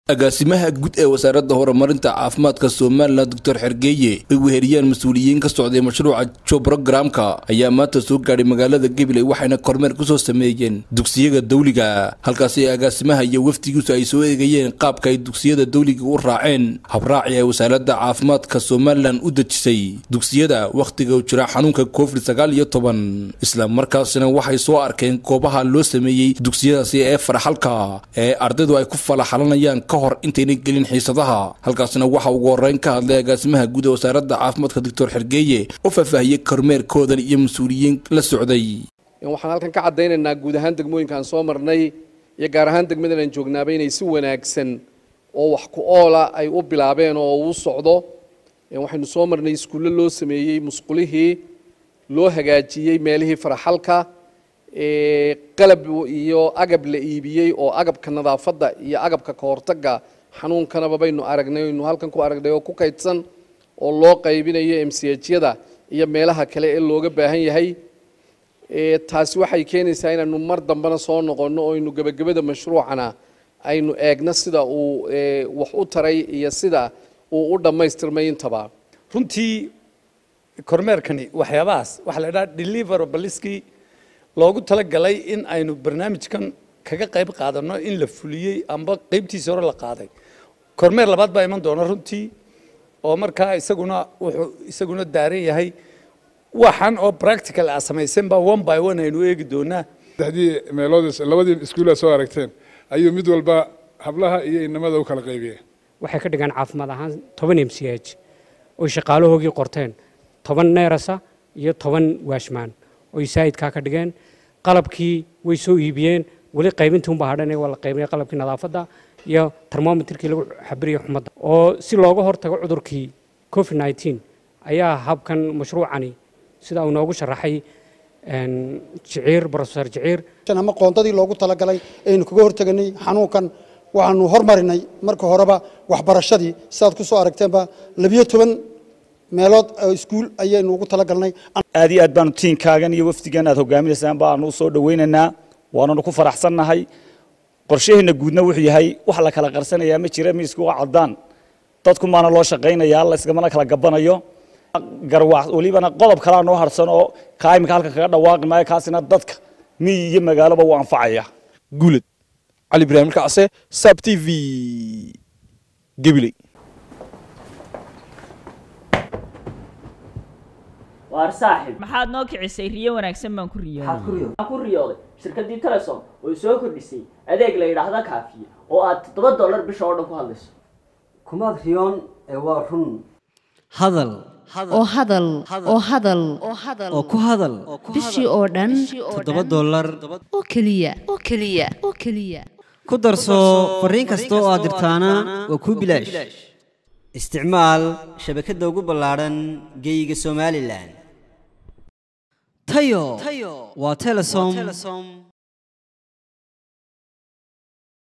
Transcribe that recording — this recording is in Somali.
agaasimaha guud ee wasaaradda horumarinta caafimaadka somalilan doctor xergeeye ay weheriyaan mas-uuliyiin ka socday mashruuca jo brogramka ayaa maanta soo gaadhay magaalada gabiley waxayna kormeer kusoo sameeyeen dugsiyada dawliga halkaasi agaasimaha iyo wafdigiisu ay soo eegayeen qaabka ay dugsiyada dawliga u raaceen habraaci ay wasaaradda caafimaadka somalilan u dejisay dugsiyada wakhtiga u jira xanuunka covid sagaal iyo toban isla markaasina waxay soo arkeen goobaha loo sameeyey dugsiyadaasi ee farxalka ee ardaydu ay ku falaxalanayaan hor intayna gelin xiisadaha halkaasna waxa ugu horeyn ka hadlay agaasimaha guud ee wasaaradda caafimaadka doctor xergeeye oo faahfaahiyey kormeerkoodan iyo mas-uuliyiin la socday waxaan halkan ka caddaynaynaa guud ahaan degmooyinkaan soo marnay iyo gaar ahaan degmadan aan joognaaba inay si wanaagsan oo wax ku oola ay u bilaabeen oo uu socdo waxaynu soo marnay iskuulle loo sameeyey musqulihii loo hagaajiyey meelihii faraxalka qalab iyo agab la iibiyey oo agabka nadaafadda iyo agabka kahortaga xanuunkanaba baynu aragnay aynu halkan ku aragnay oo ku kaydsan oo loo qaybinayo m c hyada iyo meelaha kale ee looga baahan yahay taasi waxay keenaysaa inaynu mar dambena soo noqonno oo aynu gebagabada mashruucana aynu eegno sida uu wax u taray iyo sida uu u dhammaystirmay intaba runtii kormeerkani waxyaabahaas waxaa la idhaha deliverabaliskii loogu talagalay in aynu barnaamijkan kaga qayb qaadanno in la fuliyey amba qaybtiisa hore la qaaday kormeer labaad baa iman doona runtii oo markaa isaguna wuxuu isaguna daaran yahay waxan oo practical a samaysan baa one by one aynu eegi doonaa saddexdii meelood labadii iskuula soo aragteen ayuu mid walba hablaha iyo inamada u kala qaybiyeen waxay ka dhigaan caafimaad ahaan toban m c h oy shaqaalahoogii qorteen toban neerasa iyo toban waashmaan oy saayidkaa ka dhigeen qalabkii way soo iibiyeen weli qaybintii unbaa hadhan waa la qaybinaya qalabkii nadaafadda iyo termometerkii lagu xabiriyay xumadda oo si looga hortago cudurkii covid nneteen ayaa habkan mashruucani sida uu noogu sharaxay jiciir brofesor jiciir ama qoondadii loogu talagalay aynu kaga horteganay xanuunkan waxaanu hormarinay marka horeba waxbarashadii sidaad ku soo aragteenba labiyo toban meelood iskuul ayaynu ugu talagalnay aad iyo aad baanu tiinkaagan iyo wafdigan aad hogaaminaysaan baanu u soo dhawaynaynaa waananu ku faraxsannahay qorshaheenna guudna wuxuu yahay wax la kala qarsanayaa ma jira miisku waa caddaan dadku maana loo shaqaynayaa la isgamana kala gabanayo garwaax welibana qodob kalaa noo harsan oo kaa iminka halkan kaga dhawaaqi maayo kaasina dadka miyi iyo magaaloba wuu anfacaya guuled cali ibraahim kacse sab t v gabiley waar saaxib maxaad noo kicisay riyo wanaagsan baan ku riyooday ku riyooday shirkaddii telesom oo soo kordhisay adeeg la yidhaahda kaafiye oo aad toddoba dollar bisha oo dhan ku hadlayso kumaad riyoon ee waa run hadal oo hadal oo hadal oo ku hadal bishii oo dhan toddoba dollar oo keliya oo keliya oo keliya ku darso fariin kasta oo aad dirtaana waa kuu bilaash isticmaal shabakadda ugu ballaadhan geeyiga somalilan tayo waa telesom